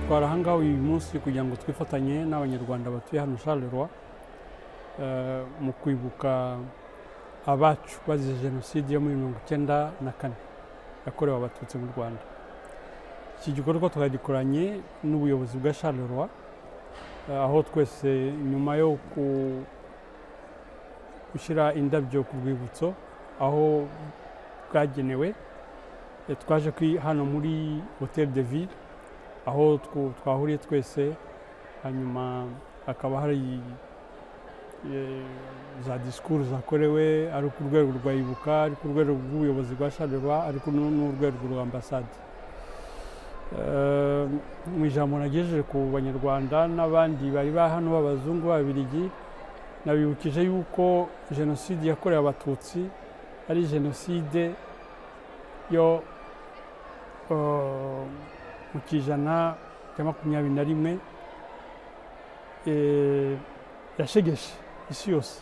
twari ahangaha uyu munsi kugira ngo twifatanye n'abanyarwanda batuye hano Charleroi mu kwibuka abacu bazize jenoside yo muri mirongo icyenda na kane yakorewe abatutsi mu rwanda iki gikorwa twagikoranye n'ubuyobozi bwa Charleroi aho twese nyuma yo gushyira indabyo ku rwibutso aho bwagenewe twaje hano muri hoteli de ville aho twahuriye twese hanyuma hakaba hari za disikuru zakorewe ari ku rwego rwa ibuka ari ku rwego rw'ubuyobozi bwa sharerwa ariko n'urwego rwa ambasade mu ijambo nagejeje ku banyarwanda n'abandi bari hano b'abazungu b'ababirigi nabibukije yuko jenoside yakorewe abatutsi ari jenoside yo mu kijana cya makumyabiri na rimwe yashegeshe isi yose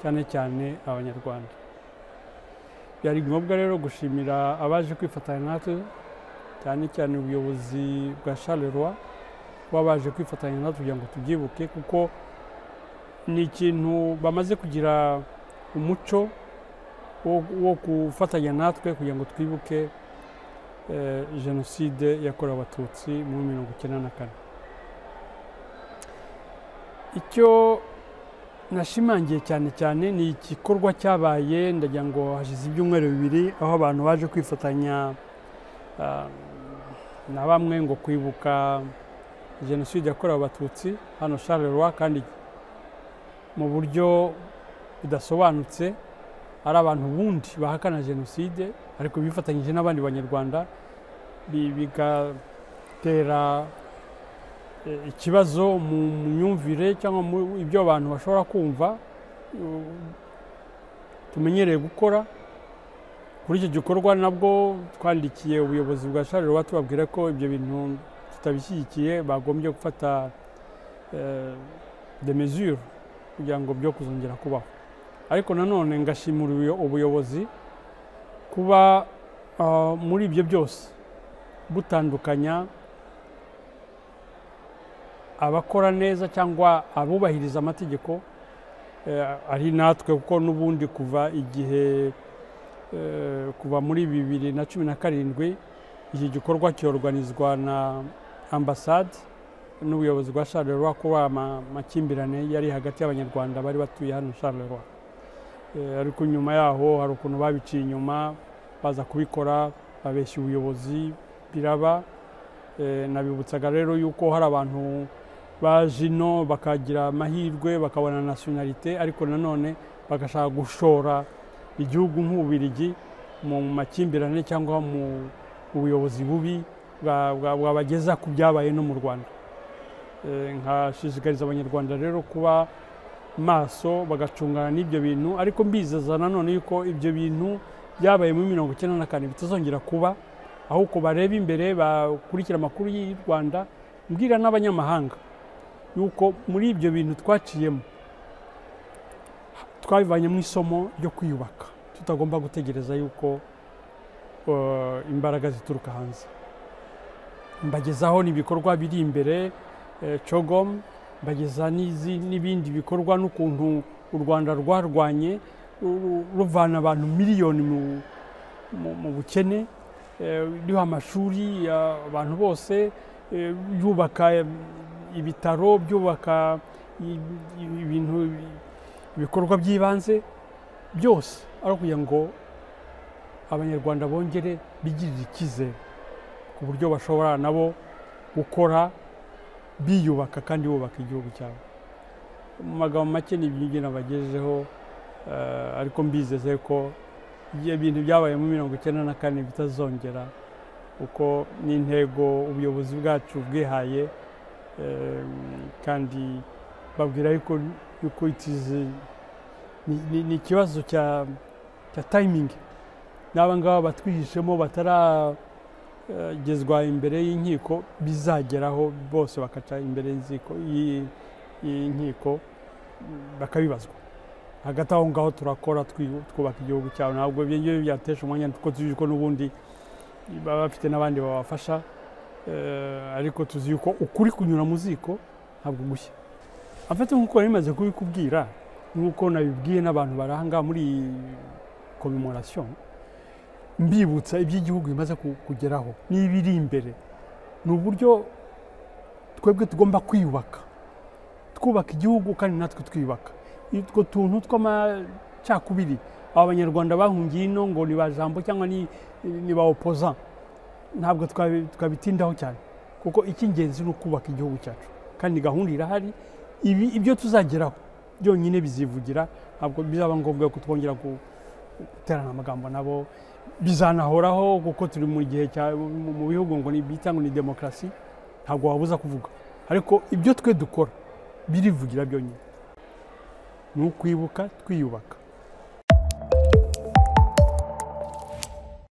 cyane cyane abanyarwanda byari ngombwa rero gushimira abaje kwifatanya natwe cyane cyane ubuyobozi bwa Charleroi kuba baje kwifatanya natwe kugira ngo tubyibuke kuko ni ikintu bamaze kugira umuco wo gufatanya natwe kugira ngo twibuke jenoside yakorewe abatutsi muri mirongo icyenda na kane icyo nashimangiye cyane cyane ni igikorwa cyabaye ndagira ngo hashize ibyumweru bibiri aho abantu baje kwifatanya na bamwe ngo kwibuka jenoside yakorewe abatutsi hano Charleroi kandi mu buryo budasobanutse hari abantu bundi bahakana jenoside ariko bifatanyije n'abandi banyarwanda bigatera ikibazo mu myumvire cyangwa ibyo abantu bashobora kumva tumenyereye gukora kuri icyo gikorwa nabwo twandikiye ubuyobozi bwa Charleroi tubabwira ko ibyo bintu tutabishyigikiye bagombye gufata de mesure kugira ngo byo kuzongera kubaho ariko nanone ngashimira ubuyobozi kuba muri ibyo byose butandukanya abakora neza cyangwa abubahiriza amategeko ari natwe kuko n'ubundi kuva igihe kuva muri bibiri na cumi na karindwi iki gikorwa cyorganizwa na ambasade n'ubuyobozi bwa Charleroi kuba amakimbirane yari hagati y'abanyarwanda bari batuye hano Charleroi ariko nyuma yaho hari ukuntu babiciye inyuma baza kubikora babeshya ubuyobozi biraba nabibutsaga rero yuko hari abantu baje ino bakagira amahirwe bakabona nasiyonalite ariko nanone bagashaka gushora igihugu nk'ububirigi mu makimbirane cyangwa mu buyobozi bubi bwabageza ku byabaye no mu rwanda nkashishikariza abanyarwanda rero kuba maso bagacungana n'ibyo bintu ariko mbizeza nanone yuko ibyo bintu byabaye muri mirongo icyenda na kane bitazongera kuba ahubwo bareba imbere bakurikira amakuru y'u rwanda mbwira n'abanyamahanga yuko muri ibyo bintu twaciyemo twabivanyemo isomo ryo kwiyubaka tutagomba gutegereza yuko imbaraga zituruka hanze mbagezaho n'ibikorwa biri imbere cogomu mbageza n'ibindi bikorwa n'ukuntu u rwanda rwarwanye ruvana abantu miliyoni mu bukene ruriho amashuri abantu bose yubaka ibitaro byubaka ibintu ibikorwa by'ibanze byose ari ukugira ngo abanyarwanda bongere bigirire icyizere ku buryo bashobora nabo gukora biyubaka kandi bubaka igihugu cyabo mu magambo make ni ibyo nabagejejeho ariko mbizeze ko ibintu byabaye muri mirongo icyenda na kane bitazongera kuko n'intego ubuyobozi bwacu bwihaye kandi babwira yuko itize ni ikibazo cya tayimingi n'aba ngaba batwihishemo bataragezwa imbere y'inkiko bizageraho bose bakaca imbere y'inkiko bakabibazwa hagati aho ngaho turakora twubaka igihugu cyawe ntabwo byatesha umwanya kuko tuzi ko n'ubundi baba bafite n'abandi babafasha Eh, ariko tuzi yuko ukuri kunyura mu ziko ntabwo gushya afite nk'uko yari imaze kubikubwira nk'uko nabibwiye n'abantu bari aha ngaha muri iyi komemorasiyo mbibutsa ibyo igihugu bimaze ku- kugeraho n'ibiri imbere ni uburyo twebwe tugomba kwiyubaka twubaka igihugu kandi natwe twiyubaka utwo tuntu tw'amacakubiri aba banyarwanda bahungiye ino ngo ni ba jambo cyangwa ni ni ba opoza ntabwo twabi- twabitindaho cyane kuko icy'ingenzi ni ukubaka igihugu cyacu kandi gahunda irahari ibi ibyo tuzageraho byonyine bizivugira ntabwo bizaba ngombwa ko twongera ku- guterana amagambo nabo bizanahoraho kuko turi mu gihe cya mu mu bihugu ngo ni bita ngo ni demokarasi ntabwo wabuza kuvuga ariko ibyo twe dukora birivugira byonyine ni ukwibuka twiyubaka